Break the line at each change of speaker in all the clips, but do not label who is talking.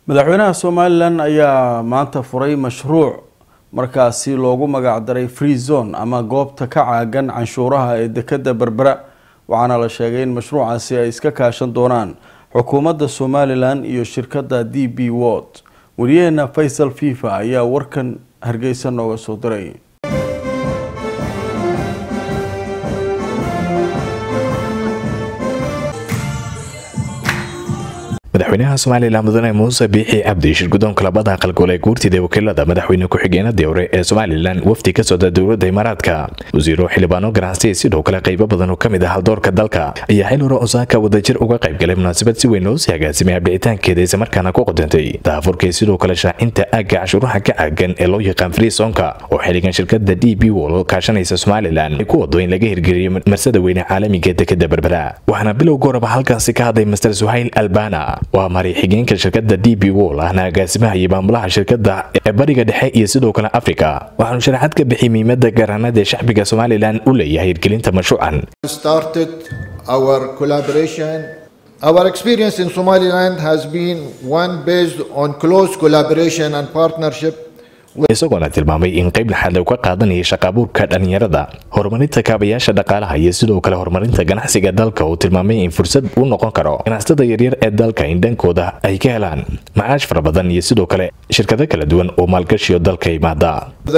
madaxweynaha somalilan ayaa maanta furay mashruuc markaasi loogu magacdaray free zone ama goobta ka caagan canshuuraha ee dekada berbera waxaana la sheegay in mashruucaasi ay iska kaashan doonaan xukuumadda somalilan iyo shirkadda d b word wariyaheena faysal fifa ayaa warkan hargeysa nooga soo diray
madaxweynaha somalilan mudane muuse biixi cabdi shirgudoonka labada aqalgole ee guurtida wakiilada madaxweyne ku-xigeenadii hore ee somalilan wafdi ka socda dowladda imaaraadka wasiiro xildhibaano ganacsi sidoo kale qaybo badan oo ka mid ah haldoorka dalka ayaa xil hore osaaka wadajir uga qaybgalay munaasabad si weyn loo sii agaasimay abdhicitaankeeda islamarkaana ku qodantay daafurkii sidoo kale shaacinta aagga cashuuraha ka caagan ee loo yaqaan freesonka oo xiligan shirkada d b wol kaashanaysa somalilan ay ku wado in laga hirgeliyo marsada weyne caalamiga dekada berbera waxaana bilowga horeba halkaasi ka hadlay master suhayl albana waa mari xigeenka shirkada d b wol ahna agaasimaha iyo maamulaha shirkada ee bariga dhexe iyo sidoo kale africa waxaanu sharaxaad ka bixiyay muhiimada garanada ee shacbiga somalilan u leeyahay hirgelinta mashruucan
started our collaboration our experience in somaliland has been one based on close collaboration and partnership
isagoona tilmaamay in qayb laxaad lagu ka qaadanaya shaqaabuurka dhalinyarada horumarinta kaabayaasha dhaqaalaha iyo sidoo kale horumarinta ganacsiga dalka uu tilmaamay in fursad u noqon karo ganacsatada yaryar ee dalka in dhankooda ay ka helaan macaash fara badan iyo sidoo kale shirkado kala duwan oo maalgashiyo dalka imaada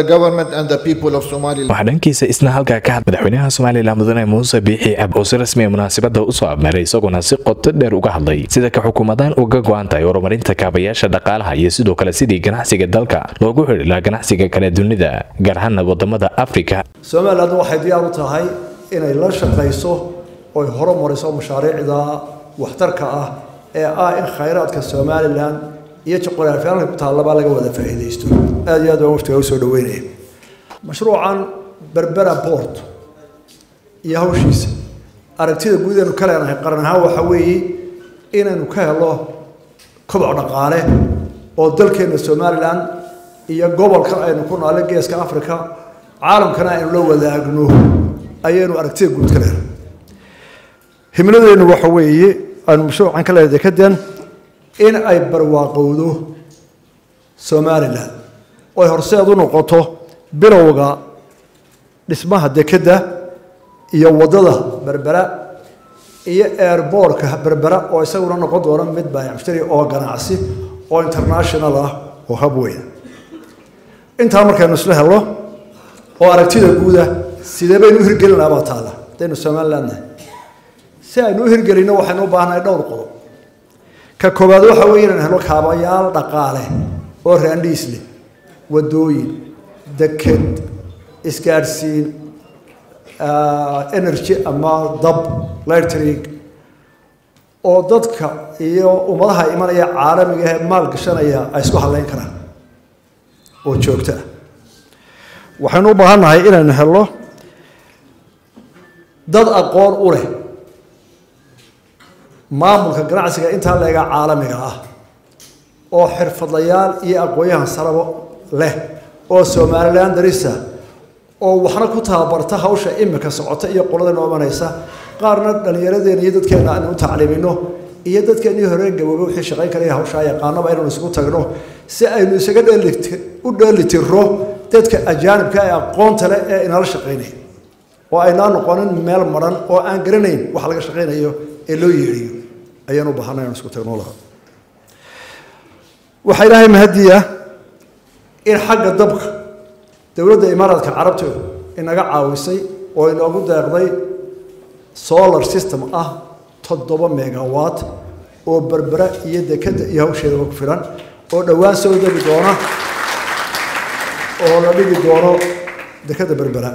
waxaa dhankiisa isna halkaa ka had madaxweynaha somalilan mudane muuse biixi cab oo si rasmi a munaasabada usoo abmaray isagoona si qoto dheer uga hadlay sida ka xukuumadaan uga go-an tahay horumarinta kaabayaasha dhaqaalaha iyo sidoo kale sidii ganacsiga dalka loogu xidhi ganacsiga kale dunida gaar ahaana wadamada africa
somaliland waxay diyaar u tahay inay la shaqayso oy horumariso mashaariicda waxtarka ah ee ah in khayraadka somalilan iyo juquraafiyaanka ku taallaba laga wada faa'iidaysto aada iyo aad baan waftiga usoo dhaweynaya mashruucan berbera port iyo hawshiisa aragtida guud aynu ka leenahay qaran ahaan waxa weeye inaynu ka helo koboc dhaqaale oo dalkeena somalilan iyo gobolkan aynu ku noole geeska africa caalamkana aynu la wadaagno ayaynu aragtida guud ka leenahay himladeennu waxa weeye aynu mashruucan ka leedahay dekadan in ay barwaaqowdo somalilan oy horseed u noqoto bilowga dhismaha dekadda iyo waddada berbera iyo airboortka berbera oo isaguna noqon doona mid baayacmushtari oo ganacsi oo international ah oo habweyn intaa markaynu isla helo oo aragtida guuda sidee baynu u hirgelin lahaa baa taalla haddaynu somaliland nahay si aynu u hirgelinno waxaynu u baahannahay dhowr qodob ka koowaad waxa weeye inaynu helo kaabayaal dhaqaale oo raandhiis leh waddooyin deked isgaadhsiin energy ama dab lightrig oo dadka iyo ummadaha imanaya caalamiga ee maal gashanaya ay isku hadlayn karaan oo joogto ah waxaynu u baahan nahay inaynu helno dad aqoon u leh maamulka ganacsiga intaa leega caalamiga ah oo xirfadlayaal iyo aqoon-yahan sarabo leh oo somalilan darisa oo waxna ku tababarta hawsha imika socota iyo qolada noo imanaysa qaarna dhallinyaradeena iyo dadkeena aynu u tacliimino iyo dadkeenii hore gaboobe wixii shaqayn karaya hawshaa yaqaanaba inaynu isugu tagno si aynu isaga dheeliti u dheelitiro dadka ajaanibka ee aqoonta leh ee inala shaqaynaya oo aynaa noqonin meel maran oo aan garanayn waxa laga shaqaynayo ee loo yeedhiyo ayaan u baahanay inaan isku tagno laha waxaa ilaahay mahadiya in xagga dabka dowladda imaaraadka carabta inaga caawisay oo inoogu deeqday solar system ah toddoba megawatt oo berbera iyo dekadda iyo hawsheedaba ku filan oo dhowaan soo degi doona oo la dhigi doono dekadda berbera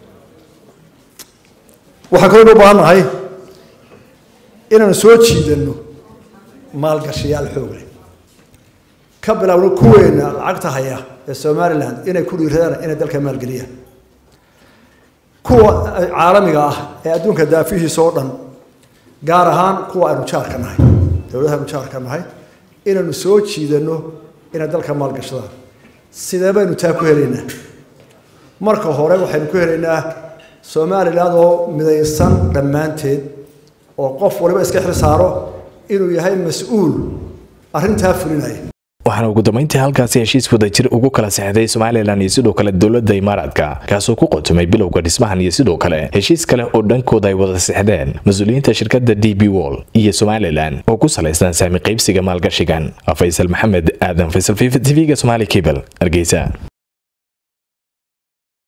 waxaan kaloo u baahan nahay inaanu soo jiidanno maalgashayaal xoog leh ka bilaabno kuweena lacagta haya ee somaliland inay ku dhiiradaan inay dalka maalgeliyaan kuwa caalamiga ah ee adduunka daafihiisa oo dhan gaar ahaan kuwa aynu jaarka nahay dowladaha aynu jaarka nahay inaynu soo jiidanno inay dalka maalgashadaan sidee baynu taa ku helaynaa marka hore waxaynu ku helaynaa somaliland oo midaysan dhammaanteed oo qof waliba iska xil saaro inuu yahay mas-uul arrintaa fulinaya
waxaana ugu dambeyntii halkaasi heshiis wadajir ugu kala sexday somalilan iyo sidoo kale dowladda imaaraadka kaasoo ku qotumay bilowga dhismahan iyo sidoo kale heshiis kale oo dhankooda ay wada sexdeen mas-uuliyiinta shirkadda d b wall iyo somalilan oo ku salaysan saami qaybsiga maalgashigan faysal maxamed aadan faysal v v ga somaali cable hargeysa